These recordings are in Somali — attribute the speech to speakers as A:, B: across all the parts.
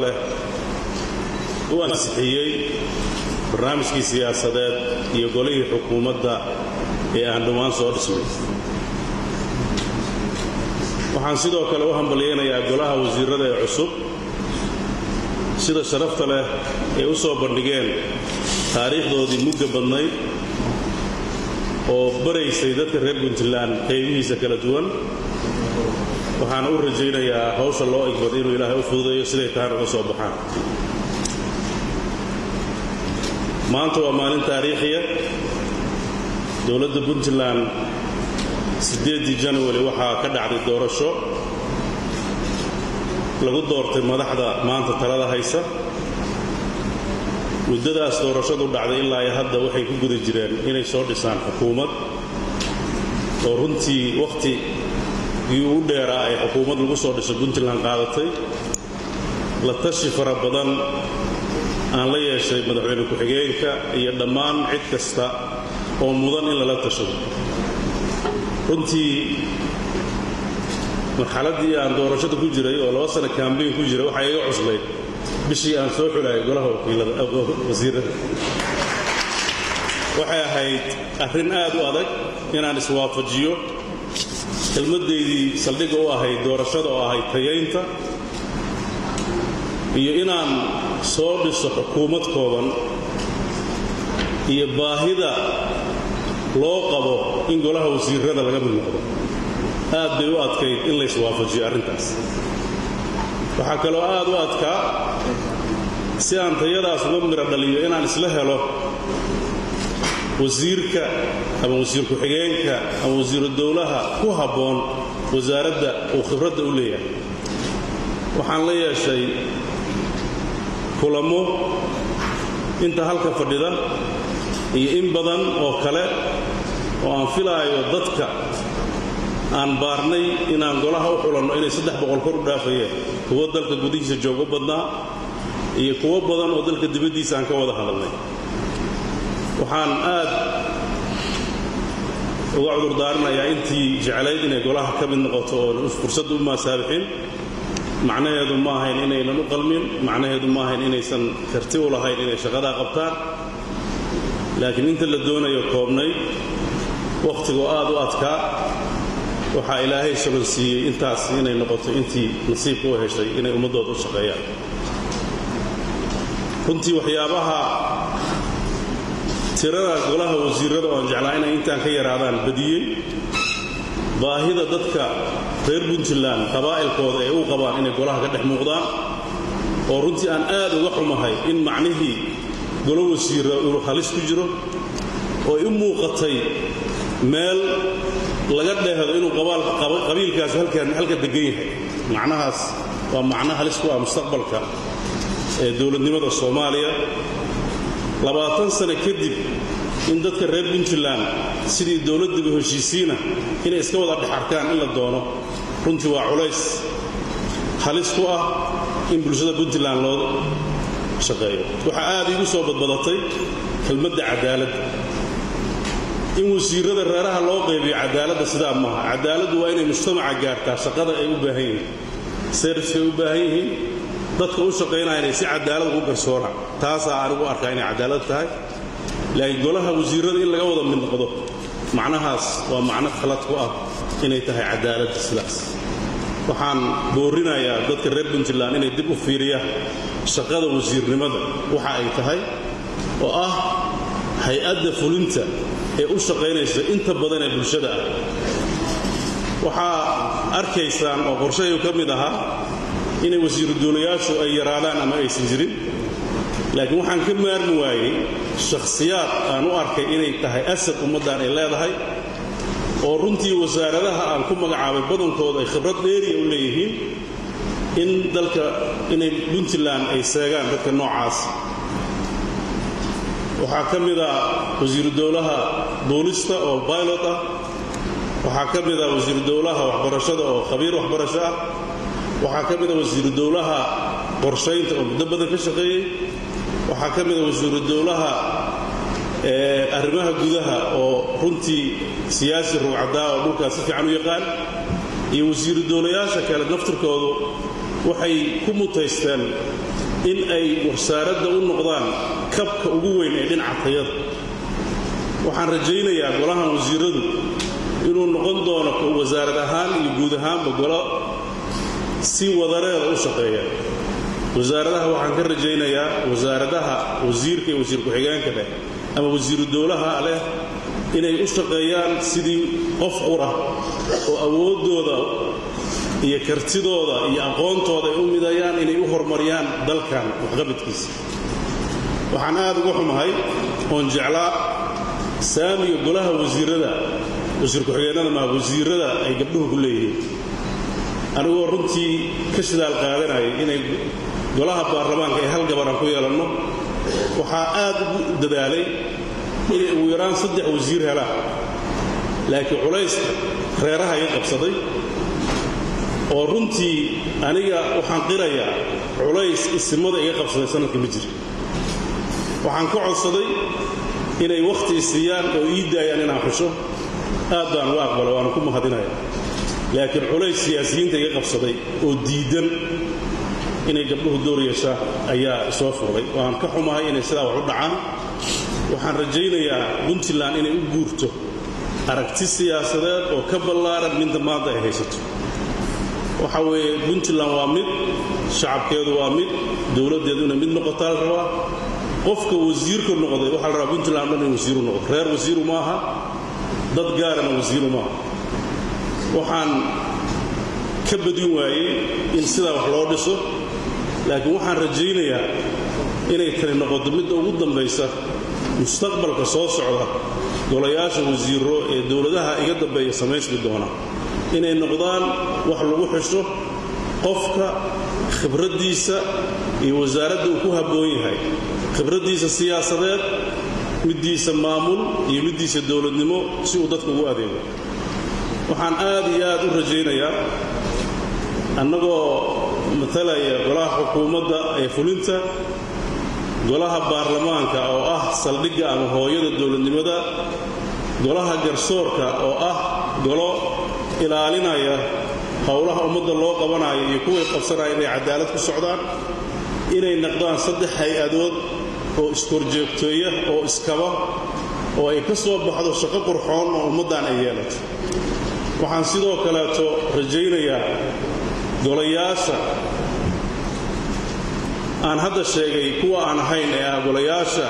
A: u ansixiyey barnaamijkii siyaasadeed iyo golihii xukuumadda ee aan dhammaan soo dhisnay waxaan sidoo kale u hambalyaynayaa golaha wasiirrada ee cusub sida sharafta leh ay u soo bandhigeen taariikhdoodii mugga badnayd oo baraysay dadka reer puntland qaybihiisa kala duwan waxaana u rajaynayaa hawsha loo igmad inuu ilaahay u fududeeyo siday tahan uga soo baxaan maanta waa maalin taariikhiya dowladda puntland siddeeddii janawari waxaa ka dhacday doorasho lagu doortay madaxda maanta talada haysa muddadaas doorashadu dhacday ilaa iyo hadda waxay ku guda jireen inay soo dhisaan xukuumad oo runtii wakhti ii ugu dheeraa ay xukuumad lagu soo dhiso puntland qaadatay la tashi fara badan aan la yeeshay madaxweyne ku-xigeenka iyo dhammaan cid kasta oo mudan in lala tashado runtii marxaladdii aan doorashada ku jiray oo laba sana kambayn ku jiray waxaa iga cuslayd bishii aan soo xulayay golaha wasiirada waxay ahayd arrin aad u adag inaan iswaafajiyo kelmaddaydii saldhigga u ahayd doorashada oo ahayd tayaynta iyo inaan soo dhiso xukuumad kooban iyo baahida loo qabo in golaha wasiirada laga mid noqdo aad bay u adkayd in la iswaafajiyo arrintaas waxaa kaloo aad u adkaa si aan tayadaas uga midho dhaliyo inaan isla helo wasiirka ama wasiir ku-xigeenka ama wasiiru dowlaha ku habboon wasaaradda uu khibradda u leeyahay waxaan la yeeshay kulamo inta halka fadhida iyo in badan oo kale oo aan filaayo dadka aan baarnay inaan golaha u xulanno inay saddex boqol kor u dhaafayeen kuwo dalka gudihiisa joogo badnaa iyo kuwo badan oo dalka dibaddiisa aan ka wada hadalnay waxaan aad uga cudurdaarinayaa intii jeclayd inay golaha ka mid noqoto oon fursadda u maasaabixin macnaheedu ma ahayn inaynan u qalmin macnaheedu ma ahayn inaysan karti u lahayn inay shaqadaa qabtaan laakiin inta la doonayo koobnay wakhtigoo aad u adkaa waxaa ilaahay sabansiiyey intaas inay noqoto intii nasiibka u heshay inay ummaddooda u shaqeeyaan runtii waxyaabaha tirada golaha wasiirrada oo aan jeclaa inay intaan ka yaraadaan badiyey baahida dadka reer puntland qabaa'ilkooda ay u qabaan inay golaha ka dhex muuqdaan oo runtii aan aad uga xumahay in macnihii golo wasiirra uu halis ku jiro oo ay u muuqatay meel laga dheehdo inuu qabiilkaas halka degan yahay macnahaas waa macno halis ku ah mustaqbalka ee dowladnimada soomaaliya labaatan sano kadib in dadka reer puntland sidii dowladdiba heshiisiina inay iska wada dhex arkaan in la doono runtii waa culays halis ku ah in bulshada puntland loo shaqeeyo waxaa aad iigu soo badbadatay kelmadda cadaaladda in wasiirrada reeraha loo qaybiyo cadaaladda sidaa maaha cadaaladdu waa inay mujtamaca gaartaa shaqada ay u baahan yihiin serviska ay u baahan yihiin dadka u shaqaynaya inay si cadaalad ugu garsoonaan taasaa anigu arkaa inay cadaalad tahay laakiin golaha wasiirrada in laga wada mid noqdo macnahaas waa macno khalad ku ah inay tahay cadaaladda sidaas waxaan boorinayaa dadka reer puntland inay dib u fiiriyaan shaqada wasiirnimada waxa ay tahay oo ah hay-adda fulinta ee u shaqaynaysa inta badan ee bulshada ah waxaa arkaysaan oo qorshahay ka mid ahaa inay wasiiru duulayaashu ay yaraadaan ama aysan jirin laakiin waxaan ka maarmi waayey shakhsiyaad aan u arkay inay tahay asad ummaddan ay leedahay oo runtii wasaaradaha aan ku magacaabay badankooda ay khibrad dheeriya u leeyihiin in dalka inay puntland ay seegaan dadka noocaas waxaa ka mid a wasiiru dowlaha boolista oo baylot ah waxaa ka mid a wasiiru dowlaha waxbarashada oo khabiir waxbarasho ah waxaa ka mid a wasiiru dowlaha qorshaynta oo muddo badan ka shaqeeyey waxaa ka mid a wasiiru dowlaha arrimaha gudaha oo runtii siyaasi rugcadaa oo dhulkaas si fiican u yaqaan iyo wasiiru dowlayaasha kale naftirkoodu waxay ku mutaysteen in ay wasaaradda u noqdaan kabka ugu weyn ee dhinaca tayada waxaan rajaynayaa golahan wasiiradu inuu noqon doono wasaarad ahaan iyo guud ahaanba golo si wadareeda u shaqeeya wasaaradaha waxaan ka rajaynayaa wasaaradaha wasiirka iyo wasiir ku-xigeenka leh ama wasiiru dowlaha leh inay u shaqeeyaan sidii qof qura oo awooddooda iyo kartidooda iyo aqoontooda ay u midayaan inay u horumariyaan dalkan waxqabadkiisa waxaan aad uga xumahay oon jeclaa saamiga golaha wasiirada wasiir ku-xigeenada maa wasiirada ay gabdhuhu ku leeyihiin anigoo runtii ka shidaal qaadanayay inay golaha baarlamaanka ay hal gabaraan ku yeelanno waxaa aad ugu dadaalay inay ugu yaraan saddex wasiir helaan laakiin culayska reeraha iga qabsaday oo runtii aniga waxaan qirayaa culays isimada iga qabsaday sanadka ma jira waxaan ka codsaday inay wakhti isiiyaan oo ii daayaan inaan xusho aad baan uga aqbala waana ku mahadinaya laakiin culays siyaasiyiinta iga qabsaday oo diidan inay gabdhuhu door yeeshaan ayaa isoo furay waan ka xumahay inay sidaa wax u dhacaan waxaan rajaynayaa puntland inay u guurto aragti siyaasadeed oo ka ballaaran midda maanta ay haysato waxa weeye puntland waa mid shacabkeedu waa mid dowladdeeduna mid noqotaa la rabaa qofka wasiirka noqday waxaa la rabaa puntland dhan in wasiiru noqdo reer wasiiru ma aha dad gaarana wasiiru maaha waxaan ka badin waayey in sidaa wax loo dhiso laakiin waxaan rajaynayaa inay tani noqoto midda ugu dambaysa mustaqbalka soo socda golayaasha wasiiro ee dowladaha iga dambeeya samaysmi doona inay noqdaan wax lagu xisho qofka khibraddiisa iyo wasaaradda uu ku habboon yahay khibraddiisa siyaasadeed middiisa maamul iyo middiisa dowladnimo si uu dadka ugu adeego waxaan aad iyo aad u rajaynayaa annagoo matalaya golaha xukuumadda ee fulinta golaha baarlamaanka oo ah saldhigga ama hooyada dowladnimada golaha garsoorka oo ah golo ilaalinaya howlaha ummadda loo qabanayo iyo kuway qabsanaya inay cadaalad ku socdaan inay naqdaan saddex hay-adood oo iskorjoogteeya oo iskaba oo ay ka soo baxdo shaqo qurxoon oo ummaddan ay yeelato waxaan sidoo kaleeto rajaynayaa golayaasha aan hadda sheegay kuwa aan ahayn ee ah golayaasha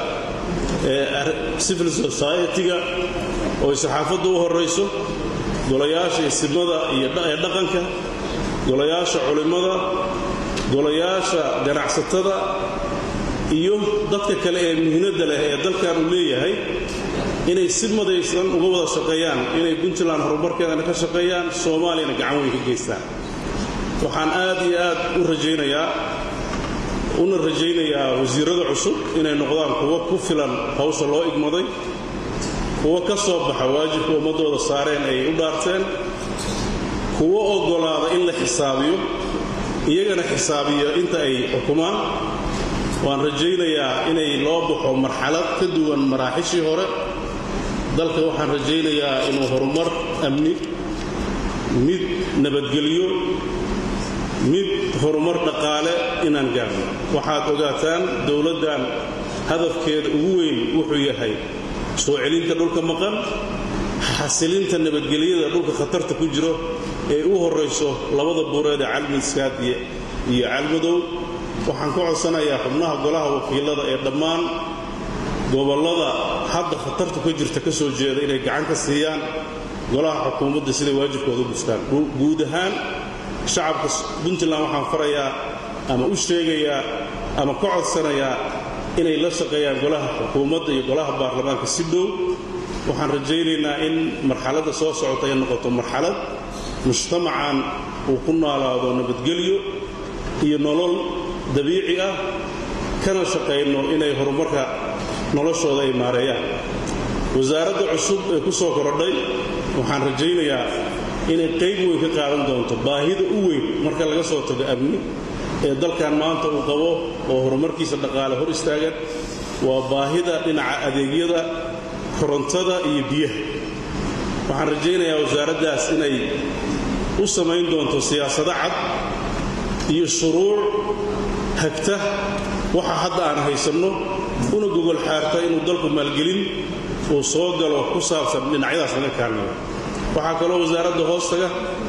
A: civil society-ga oo ay saxaafadda u horrayso golayaasha isimada iyo ee dhaqanka golayaasha culimmada golayaasha ganacsatada iyo dadka kale ee mihnadda leh ee dalkan uu leeyahay inay si madaysan uga wada shaqeeyaan inay puntland horumarkeedana ka shaqeeyaan soomaaliyana gacan weyn ka geystaan waxaan aad iyo aad u rajaynayaa una rajaynayaa wasiirada cusub inay noqdaan kuwo ku filan hawsha loo igmaday kuwo ka soo baxa waajibka ummaddooda saareen ay u dhaarteen kuwo oggolaada in la xisaabiyo iyagana xisaabiyo inta ay xukumaan waan rajaynayaa inay loo baxo marxalad ka duwan maraaxishii hore dalka waxaan rajaynayaa inuu horumar amni mid nabadgelyo mid horumar dhaqaale inaan gaarno waxaad ogaataan dowladdan hadafkeeda ugu weyn wuxuu yahay soo celinta dhulka maqan xasilinta nabadgelyada dhulka khatarta ku jiro ee u horrayso labada buureed ee calmiskaad iyo calmadow waxaan ka codsanayaa xubnaha golaha wakiilada ee dhammaan gobollada hadda khatartu ka jirta ka soo jeeda inay gacan ka siiyaan golaha xukuumadda siday waajibkooda u gustaan guud ahaan shacabka puntland waxaan farayaa ama u sheegayaa ama ka codsanayaa inay la shaqeeyaan golaha xukuumadda iyo golaha baarlamaanka si dhow waxaan rajaynaynaa in marxaladda soo socota ay noqoto marxalad mujtamacan uu ku noolaado nabadgelyo iyo nolol dabiici ah kana shaqayno inay horumarka noloshooda ay maareeyaan wasaaradda cusub ee ku soo korodhay waxaan rajaynayaa inay qayb weyn ka qaadan doonto baahida u weyn marka laga soo tago amni ee dalkan maanta uu qabo oo horumarkiisa dhaqaale hor istaagan waa baahida dhinaca adeegyada korontada iyo biyaha waxaan rajaynayaa wasaaraddaas inay u samayn doonto siyaasado cad iyo shuruuc hagta waxa hadda aan haysanno una gogol xaarta inuu dalku maalgelin uu soo galo ku saabsan dhinacyadaas laga kaalmayo waxaa kaloo wasaaradda hoostaga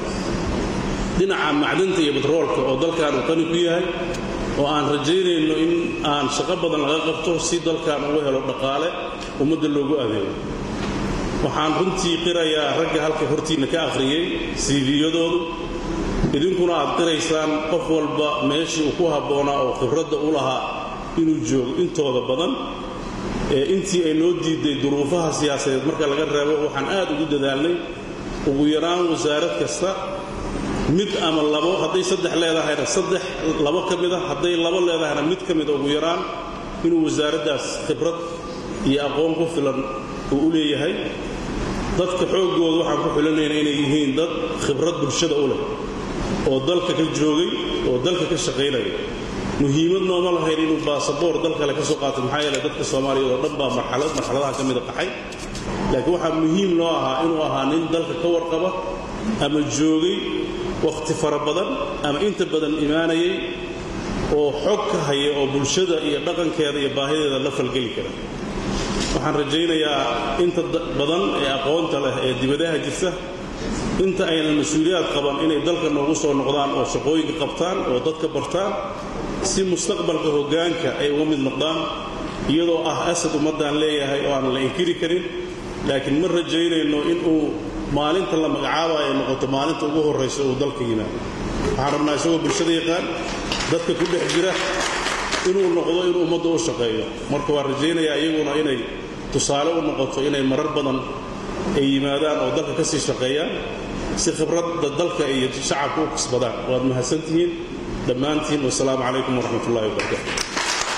A: dhinaca macdanta iyo batroolka oo dalkan uu qani ku yahay oo aan rajaynayno in aan shaqo badan laga qabto si dalkan ugu helo dhaqaale ummadda loogu adeego waxaan runtii qirayaa ragga halka hortiinna ka akhriyey siidiyadoodu idinkuna aad qiraysaan qof walba meeshii uu ku habboonaa oo khibradda u lahaa inuu joogo intooda badan ee intii ay noo diiday duruufaha siyaasadeed marka laga reebo waxaan aad ugu dadaalnay ugu yaraan wasaarad kasta mid ama labo hadday saddex leedahayna saddex labo ka mida hadday labo leedahayna mid ka mida ugu yaraan inuu wasaaraddaas khibrad iyo aqoon ku filan uu u leeyahay dadka xooggooda waxaan ku xulinayna inay yihiin dad khibrad bulshada u leh oo dalka ka joogay oo dalka ka shaqaynaya muhiimad nooma lahayn inuu baasaboor dal kale ka soo qaato maxaa yeele dadka soomaaliyeed oo dhan baa marxalad marxaladaha ka mida qaxay laakiin waxaa muhiim noo ahaa inuu ahaa nin dalka ka warqaba ama joogay wakhti fara badan ama inta badan imaanayay oo xog ka haya oo bulshada iyo dhaqankeeda iyo baahideeda la falgeli kara waxaan rajaynayaa inta badan ee aqoonta leh ee dibadaha jirta inta aynan mas-uuliyaad qaban inay dalka noogu soo noqdaan oo shaqooyinka qabtaan oo dadka bartaan si mustaqbalka hoggaanka ay uga mid noqdaan iyadoo ah asad ummaddaan leeyahay oo aanan la inkiri karin laakiin ma rajaynayno inuu maalinta la magacaabayo ay noqoto maalinta ugu horraysa uu dalka yimaado waxaan rabnaa isagoo bulshada yaqaan dadka ku dhex jira inuu noqdo inuu ummadda u shaqeeyo marka waan rajaynayaa iyaguna inay tusaale u noqoto inay marar badan ay yimaadaan oo dalka ka sii shaqeeyaan si khibradda dalka iyo shacabka u kasbadaan waad mahadsantihiin dhammaantiin wasalaamu calaykum waraxmat ullahi wabarakatu